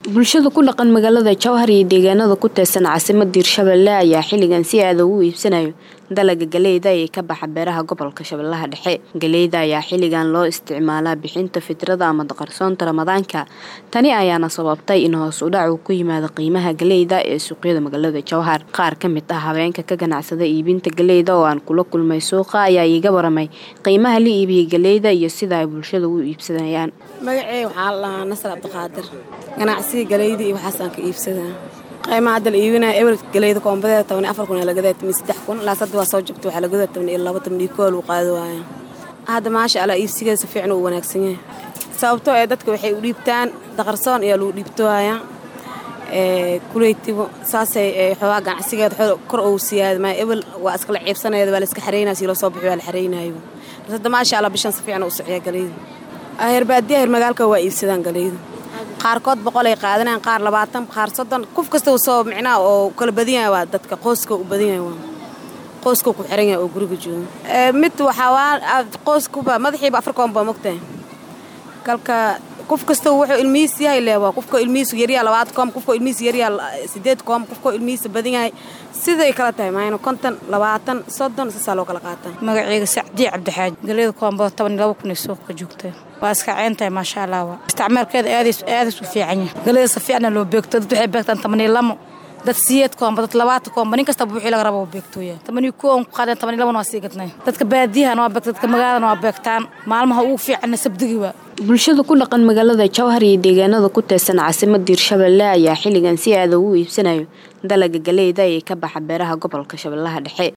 bulshada ku dhaqan magaalada jowhar iyo deegaanada ku teesan caasimada hirshabelle ayaa xilligan si aada ugu iibsanayo dalaga galeyda ee ka baxa beeraha gobolka shabeellaha dhexe galeyda ayaa xilligan loo isticmaalaa bixinta fitrada ama daqarsoonta ramadaanka tani ayaana sababtay in hoos u dhac uu ku yimaado qiimaha galeyda ee suuqyada magaalada jowhar qaar ka mid ah habeenka ka ganacsada iibinta galeyda oo aan kula kulmay suuqa ayaa iiga waramay qiimaha la iibiyey galeyda iyo sida ay bulshada u iibsanayaan magacey waxaa la dhahaa nasar cabdiqaadir ganacsiga galeyda iyo waxaasaan ka iibsadaa qaymaha hadda la iibinaya ewer galeyda koombadeeda toban iyo afar kun lagadaa toban saddex kun ilaas hadda waa soo jabta waxaa lagadaa toban iyo laba toban iyo koo lagu qaadi waaya hadda maasha allah iibsigeeda si fiican uu wanaagsan yahay sababtoo ee dadka waxay u dhiibtaan daqarsoon ayaa lagu dhiibtooaya kuleytibo saasay xoogaa ganacsigeeda kor ou siyaada maa ebel waa iskala ciibsanayada waa la iska xareynaya si loo soo bixi waa la xareynayo hadda maasha allah bishan si fiican u socyaa galeyda herbaadiya her magaalka waa iibsadaan galeyda qaarkood boqolay qaadanayaan qaar labaatan qaar soddon qof kasta soo micnaha oo kala badan yahay waa dadka qoyska u badan yahay waa qoyska ku xiran yahay oo guriga jooga mid waxaa waa qoyskuba madaxiiba afar koon baa mogtahay kalka qof kasta wuxuu ilmihiis yahay leewaa qofka ilmihiisu yaryaa labaad koom qofka ilmihiis yaryaa sideed koom qofka ilmihiisa badan yahay siday kala tahay maayna konton labaatan soddon sasaa loo kala qaataa magaceyga sacdiye cabdixaaji galeyda koombada toban iyo laba kun ay suuqa joogtaa waa iska ceyntahay maasha allah waa isticmaalkeeda aadays u fiican yahay galeyda si fiicna loo beegto dad waxay beegtaan toban iyo lamo dad siyeed koomba dad labaatan koomba nin kastaba wixii laga rabo beegtooya toban iyo kuwa ku qaadeen toban iyo labana waa sii gadnay dadka baadiyahana waa beegta dadka magaaladana waa beegtaan maalmaha ugu fiicanna sabdigi waa bulshada ku dhaqan magaalada jowhar iyo deegaanada ku teesan caasimada hirshabelle ayaa xilligan si aada ugu iibsanayo dalaga galeyda ee ka baxa beeraha gobolka shabeellaha dhexe